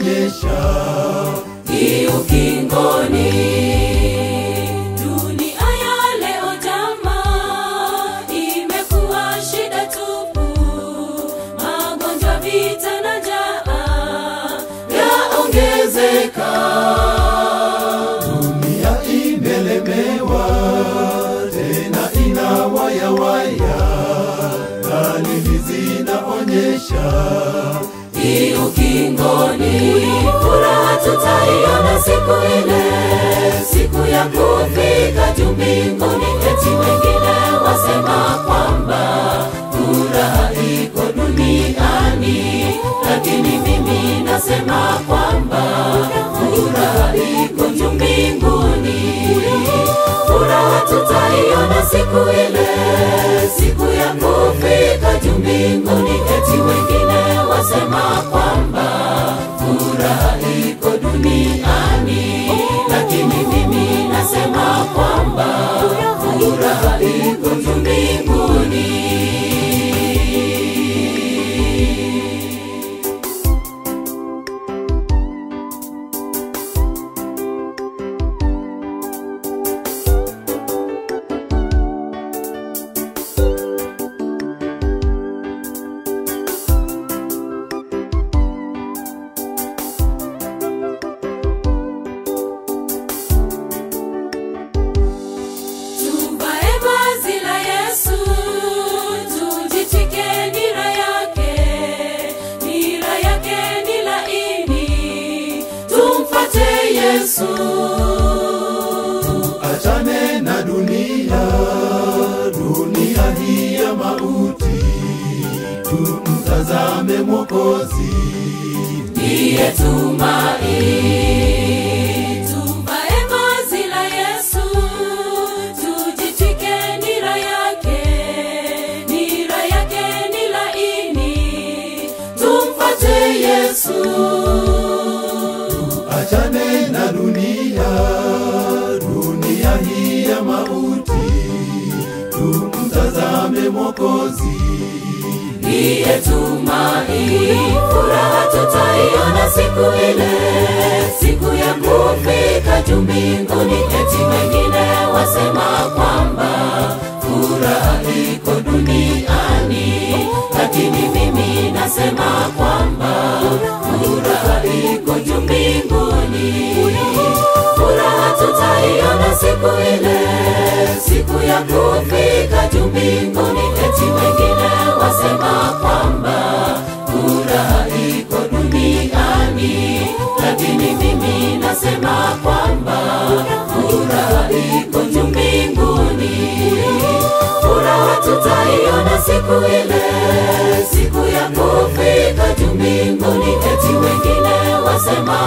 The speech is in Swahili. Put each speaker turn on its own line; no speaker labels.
zinaonyesha
ni ukingoni. Dunia ya leo jamaa imekuwa shida tupu, magonjwa, vita na njaa yaongezeka.
dunia imelemewa tena ina wayawaya dalili zinaonyesha
ni ukingoni. Furaha tutaiona siku ile, siku ya kufika juu mbinguni. Eti wengine wasema kwamba furaha iko duniani, lakini mimi nasema kwamba furaha iko juu mbinguni. Furaha tutaiona siku ile, siku ya kufika juu mbinguni. Eti wengine wasema kwamba furaha iko duniani, lakini mimi nasema kwamba furaha iko juu mbinguni. Tuvae vazi la Yesu, tujitwike nira yake. Nira yake ni laini, tumfuate Yesu.
achane na dunia dunia hii ya mauti tumtazame mwokozi
Ndiye tumaini. Tuvae vazi la Yesu, tujitwike nira yake. Nira yake ni laini, tumfuate Yesu.
achane na dunia dunia hii ya mauti tumtazame mwokozi
ndiye tumaini. Furaha tutaiona siku ile, siku ya kufika juu mbinguni. Eti wengine wasema kwamba furaha iko duniani, lakini mimi nasema kwamba furaha iko juu mbinguni. Furaha tutaiona siku ile, siku ya kufika juu mbinguni. Eti wengine wasema kwamba furaha iko duniani, lakini mimi nasema kwamba furaha iko juu mbinguni. Furaha tutaiona siku ile, siku ya kufika juu mbinguni. Eti wengine wasema